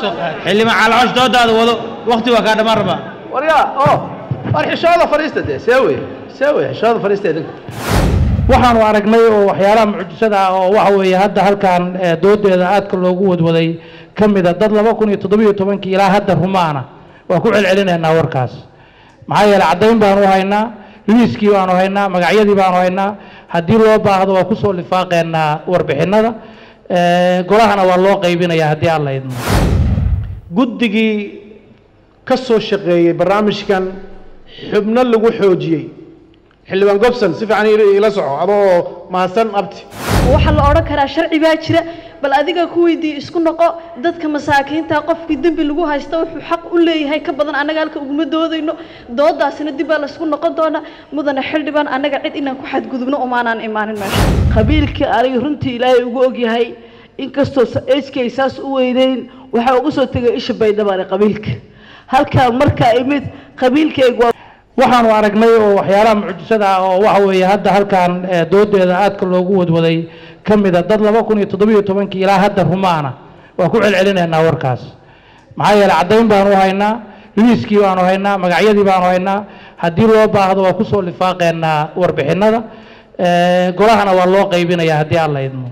xildhibaan calcoosh doodaada wado wakti waa kaa dhammaan rabaa waryaa oo war xishooda fadhiista dee see wey see wey xishooda fadhiista idinka waxaanu aragnay oo waxyaalaha mucjisada ah oo waxa weeye hadda halkan eh, doodeeda aadka loogu wadwaday ka mida dad laba kun iyo toddobiyo tobankii ilaa hadda rumaana waa ku celcelinaynaa warkaas maxaa yeeley caddayn baanu haynaa liiskii baanu haynaa magacyadii baanu haynaa haddii loo baahdo waa kusoo lifaaqeynaa warbixinada Eh, golahana waa loo qaybinayaa haddii aan la idmo guddigii ka soo shaqeeyey barnaamijkan xubno lagu xoojiyey xildhibaan gobson si fiican ila- ila soco adoo mahadsan abti waxaa la odhan karaa sharci baa jira bal adiga ku weydii isku noqo dadka masaakiinta qofkii dembi lagu haysta wuxuu xaq u leeyahay ka badan annaga halka uguma doodayno doodaasina dib baa laysku noqon doonaa mudane xildhibaan annaga cid inaan ku xadgudubno umaanaan imaanin meesha qabiilkii aniga runtii ilaahay ugu ogyahay inkastoo eskay saas u weyneyn waxaa ugu soo tegay isha baydhabaane qabiilka halkaan markaa imid qabiilkaygu waa waxaanu aragnay oo waxyaalaha mucjisada ah oo waxa weeye hadda halkan eh, doodeeda aadka loogu wadwaday ka mida dad laba kun iyo toddobiyo tobankii ilaa hadda rumaana waa ku celcelinaynaa warkaas maxaa yeeley caddayn baanu haynaa liiskii baanu haynaa magacyadii baanu haynaa haddii loo baahdo waa kusoo lifaaqeynaa warbixinada Eh, golahana waa loo qaybinayaa haddii aan la idmo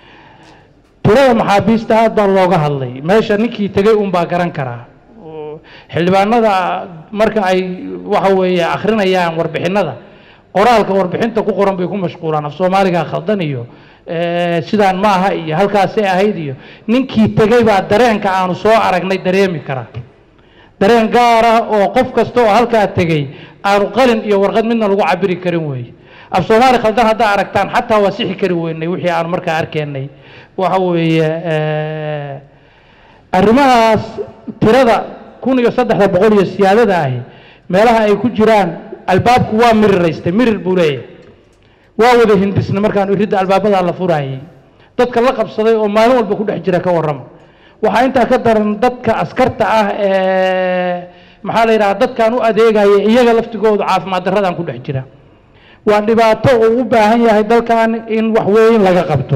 tirada maxaabiista aad baa looga hadlay meesha ninkii tegey unbaa garan karaa xildhibaanada marka ay waxa weeye akhrinayaan warbixinada qoraalka warbixinta ku qoran bay ku mashquulaan af soomaaliga khaldan iyo eh, sidaan ma aha iyo halkaasay ahayd iyo ninkii tegey baa dareenka aanu soo aragnay dareemi kara dareen gaar ah oo qof kasta oo halkaa tegey aanu qalin iyo warqad midna lagu cabiri karin weeye af soomaali khaldan haddaa aragtaan xataa waa sixi kari weynay wixii aanu markaa arkaynay waxa weeye eh, arrimahaas tirada kun iyo saddexda boqol iyo siyaadada ahi meelaha ay ku jiraan albaabku waa miriraystay mirir buu leeyahay waa wada hindisna markaan iridda albaabada la furayay dadka la qabsaday oo maalin walba ku dhex jira ka warrama waxaa intaa ka daran dadka askarta ah ee maxaa la yidhaha dadkaan u adeegaya iyaga laftigoodu caafimaad darradaan ku dhex jira waa dhibaato uu u baahan yahay dalkan in wax weyn laga qabto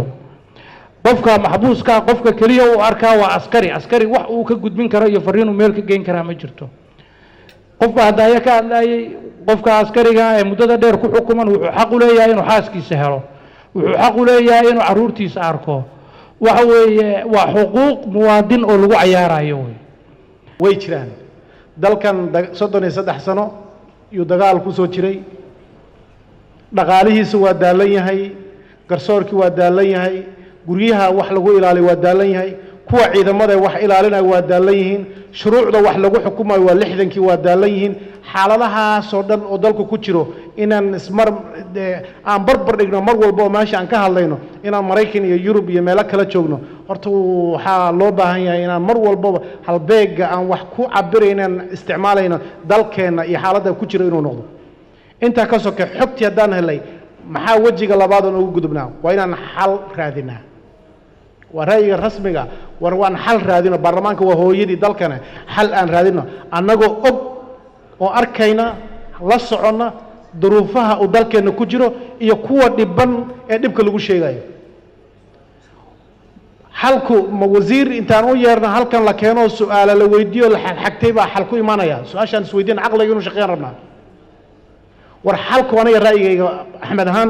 qofka maxbuuska qofka keliya uu arkaa waa askari askari wax uu ka gudbin karo iyo fariin uu meel ka geyn karaa ma jirto qofka haddaaya ka hadlayay qofka askariga ee muddada dheer ku xukuman wuxuu xaq u leeyahay inuu xaaskiisa helo wuxuu xaq u leeyahay inuu caruurtiisa arko waxa weeye waa xuquuq muwaadin oo lagu cayaarayo wey way jiraan dalkan da- soddon iyo saddex sano iyuu dagaal ku soo jiray dhaqaalihiisa waa daalan yahay garsoorkii waa daalan yahay guryaha wax lagu ilaaliyo waa daalan yahay kuwa ciidamada wax ilaalinayo waa daalan yihiin shuruucda wax lagu xukumayo waa lixdankii waa daalan yihiin xaaladahaasoo dhan oo dalku ku jiro inaan ismar dee aan barbar dhigno mar walba oo meesha aan ka hadlayno inaan maraykan iyo yurub iyo meelo kala joogno horta waxaa loo baahan yahay inaan mar walbaba halbeega aan wax ku cabiraynan isticmaalayno dalkeenna iyo xaaladda ku jiro inuu noqdo intaa ka soke xogtii haddaan helay maxaa wejiga labaad oon ugu gudubnaa waa inaan xal raadinaa waa ra'yiga rasmiga war waan xal raadino baarlamaanka waa hooyadii dalkana xal aan raadino annagoo og oo arkayna la soconna duruufaha uu dalkeenna ku jiro iyo kuwa dhiban ee dhibka lagu sheegayo xalku ma wasiir intaan u yeerno halkan la keeno su-aala la weydiiyo la xagxagtay baa xal ku imanaya su-aashaan isweydiin caqliga inuu shaqeyn rabnaa war xalku aniga ra'yigayga axmed ahaan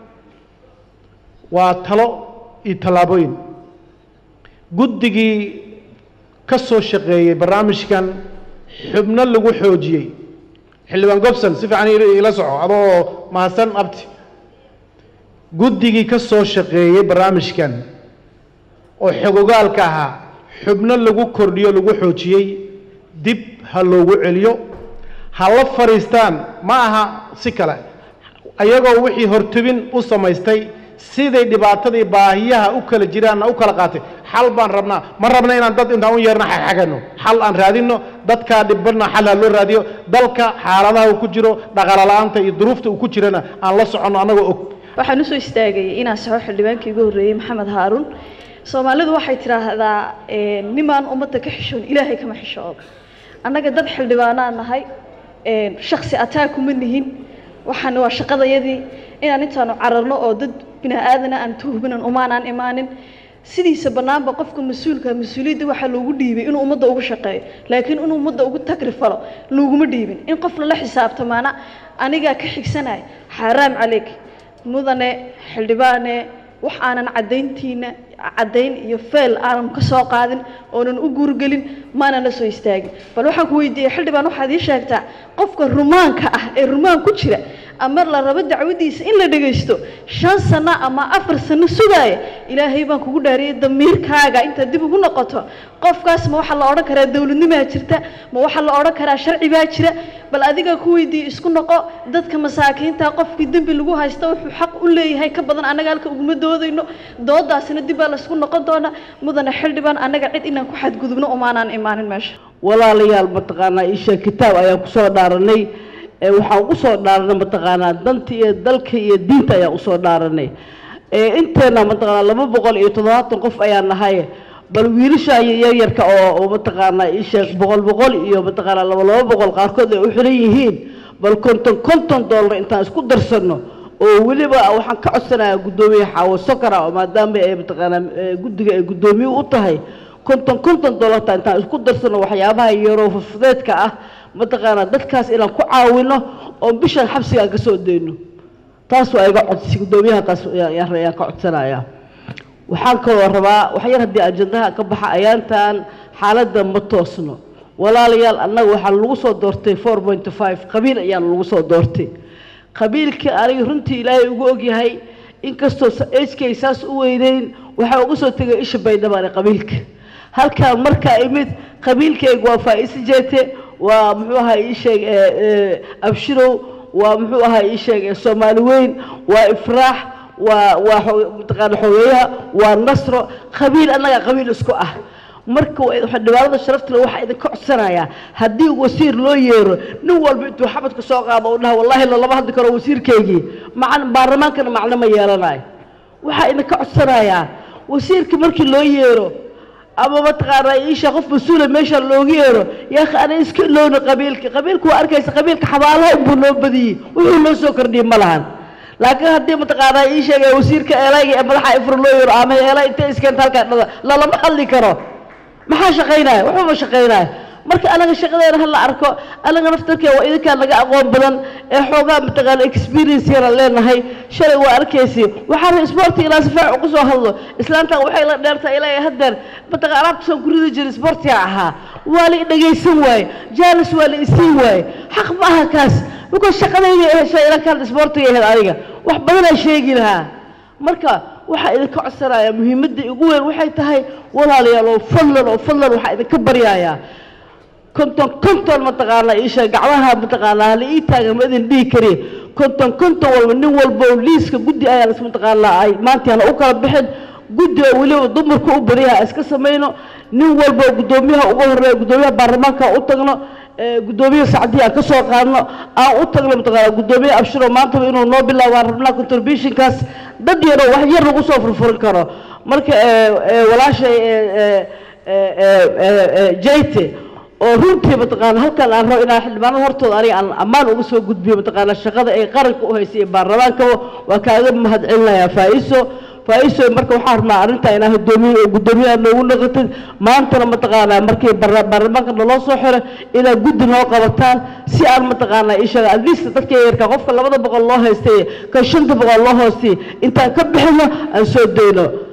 waa talo iyo tallaabooyin guddigii ka soo shaqeeyey barnaamijkan xubno lagu xoojiyey xildhibaan gobson si fiican ila- ila soco adoo mahadsan abti guddigii ka soo shaqeeyey barnaamijkan oo xogogaalka ahaa xubno lagu kordhiyo lagu xoojiyey dib ha loogu celiyo ha la fadhiistaan ma aha si kale ayagoo wixii hortubin u samaystay siday dhibaatadii baahiyaha u kala jiraanna u kala qaatay xal baan rabnaa ma rabna inaan dad intaan u yeerna xagxagano xal aan raadino dadkaa dhibanna xal ha loo raadiyo dalka xaaladaha uu ku jiro dhaqaala-la'aanta iyo duruufta uu ku jirana aan la soconno annagoo og waxaan usoo istaagayay inaan saxo xildhibaankii ugu horreeyey maxamed haaruun soomaalidu waxay tidhaahdaa eh, nimaan ummadda ka xishoon ilaahay kama xishoodo annaga dad xildhibaanaan nahay eh, shaksi ataa kuma nihin waxaan waa shaqadayadii inaan intaanu cararno oo dad bini aadana aan tuhminan umaanaan imaanin sidiisa bannaanba qofka mas-uulka mas-uuliyadda waxaa loogu dhiibay inuu ummadda ugu shaqeeyo laakiin inuu ummadda ugu tagri falo looguma dhiibin in qof lala xisaabtamaana anigaa ka xigsanaya xaaraam caleyk mudane xildhibaane wax aanan caddayntiina caddayn iyo feel aanan ka soo qaadin oonan u guurgelin maanan la soo istaagin bal waxaan ku weydiiyey xildhibaan waxaad ii sheegtaa qofka rumaanka ah ee rumaan ku jira ama la rabo dacwadiisa in la dhagaysto shan sano ama afar sano sugaaya ilaahay baan kugu dhaariyey damiirkaaga intaad dib ugu noqoto qofkaas ma waxaa la odhan karaa dowladnimaa jirta ma waxaa la odhan karaa sharci baa jira bal adiga ku weydiiye isku noqo dadka masaakiinta qofkii dembi lagu haysta wuxuu xaq u leeyahay ka badan annaga halka uguma doodayno doodaasina dib baa laysku noqon doonaa mudane xildhibaan annaga cid inaan ku xadgudubno umaanaan imaanin meesha walaalayaal mataqaanaa isha kitaab ayaan kusoo dhaaranay ee waxaan usoo dhaaranay mataqaanaa danta iyo dalka iyo diinta ayaan usoo dhaaranay ee inteena mataqaanaa laba boqol iyo toddobaatan qof ayaan nahay bal wiilasha yaryarka oo oo mataqaanaa isha boqol boqol iyo mataqaanaa laba laba boqol qaarkood ay u xiran yihiin bal konton konton dollar intaan isku darsano oo weliba waxaan ka codsanayaa guddoomiye xaawo sokara oo maadaama ay mataqaanaa ee guddiga ay guddoomiye u tahay konton konton dollarta intaan isku darsano waxyaabaha yaroo fufudeedka ah mataqaanaa dadkaas inaan ku caawino oo bishan xabsiga aan ka soo dayno taas waa iga codsi guddoomiyaha taas ayaan ayaan ka codsanayaa waxaan kaloo rabaa wax yar haddii ajandaha ka baxa ayaantan xaaladda ma toosno walaalayaal annaga waxaa lagu soo doortay four point five qabiil ayaan lagu soo doortay qabiilka aniga runtii ilaahay ugu ogyahay inkastoo eskay saas u weyneyn waxaa uga soo tegay isha baydhabaane qabiilka halkaan markaa imid qabiilkayga waa faa-isi jeete waa muxuu ahaa ii sheeg abshirow waa muxuu ahaa ii sheeg soomaali weyn waa ifraax waa waa mataqaana xogeeyaha waa nasro qabiil annaga qabiil isku ah marka dhibaanada sharaftale waxaa idinka codsanayaa haddii wasiir loo yeero nin walba intuu xabadka soo qaado u dhaha wallahi lalama hadli karo wasiirkaygii macan baarlamaankana macno ma yeelanayo waxaa idinka codsanayaa wasiirka markii loo yeero ama mataqaanaa iisha qof mas-uula meesha looga yeero yaakhi ana iska ilowna qabiilka qabiilka waa arkaysa qabiilka xabaalaha unbuu noo badiyey wuxuu noo soo kordhiyey ma lahan laakiin haddii mataqaanaa ii sheegay wasiirka eelayga ee madaxa ifra loo yeero ama eelay intay iskeenta halkaa dhada lalama hadli karo maxaa shaqaynaya waxba ma shaqaynaya marka anaga shaqadeena hala arko anaga naftarkee waa idinkaa naga aqoon badan ee xoogaa mataqaana experience yara leenahay shalay waa arkaysi waxaa sporti ilaa si fiican ugu soo hadlo islaantan waxay la dheertaa ilaa haddeer mataqana alaabta soo ku ridi jiray sportiga ahaa waa la dhagaysan waaye jaalis waa la isiin waaye xaq ma aha kaas because shaqadayda heshay ilankaan sportiga ahayd adiga wax badanaa sheegi lahaa marka waxaa idinka codsanayaa muhiimadda ugu weyn waxay tahay walaalayaal oo fadlan oo fadlan waxaa idinka baryayaa konton konton mataqaanaa isha gacmaha mataqaanaa hala ii taagan ma idin dhihi kari konton konton walba nin walba oo liiska guddi ayaan is mataqaanaa ay maantaana u kala bixin guddi oo weliba dumarka u bariyaha iska samayno nin walba oo guddoomiyaha uga horeeya guddoomiyaha baarlamaanka u tagno guddoomiyaha sacdii aan ka soo qaadno aan u tagno mataqaanaa guddoomiyaha abshiro maantaba inuu noo bilaabo aan rabnaa contributionkaas dad yaroo wax yar lagu soo furfurin karo marka walaashay jayte oo runtii mataqaana halkan aan rabo inaan xildhibaanada hortooda aniga aan ammaan uga soo gudbiyo mataqaana shaqada ay qaranka u haysay ee baarlamaankaba waa kaaga mahadcelinayaa faa-iso faa-iso marka waxaan rabnaa arrintaa inaa guddoomiye oo guddoomiyaha noogu noqotid maantana mataqaanaa markii baarlamaanka naloo soo xiro inaad guddi noo qabataan si aan mataqaanaa ishaga adliista dadka yarka qofka labada boqol loo haystay ka shanta boqol loo hoostay intaan ka bixino aan soo dayno